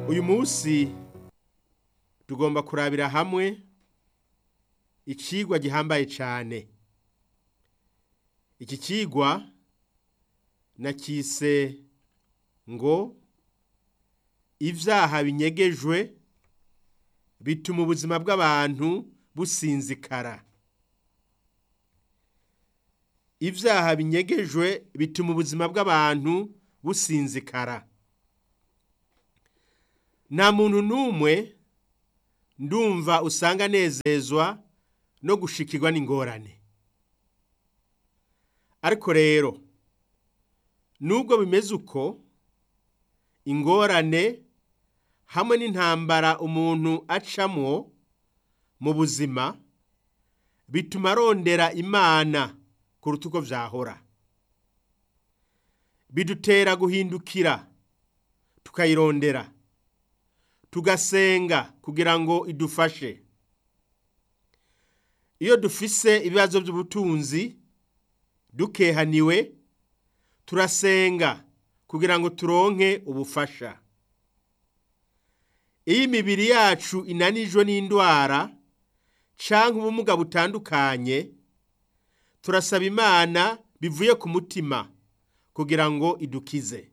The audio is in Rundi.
uyu munsi tugomba kurabira hamwe icigwa gihambaye cyane iki cigwa nakise ngo ivyaha binyegejwe bituma ubuzima bw'abantu businzikara ivyaha binyegejwe bituma ubuzima bw'abantu businzikara nta muntu n'umwe ndumva usanga anezezwa no gushikirwa n'ingorane ariko rero nubwo bimeze uko ingorane hamwe n'intambara umuntu acamwo mu buzima bituma arondera imana kuruta uko vyahora bidutera guhindukira tukayirondera tugasenga kugira ngo idufashe iyo dufise ibibazo by'ubutunzi dukehaniwe turasenga kugira ngo turonke ubufasha iyo imibiri yacu inanijwe n'indwara canke ubumuga butandukanye turasaba imana bivuye ku mutima kugira ngo idukize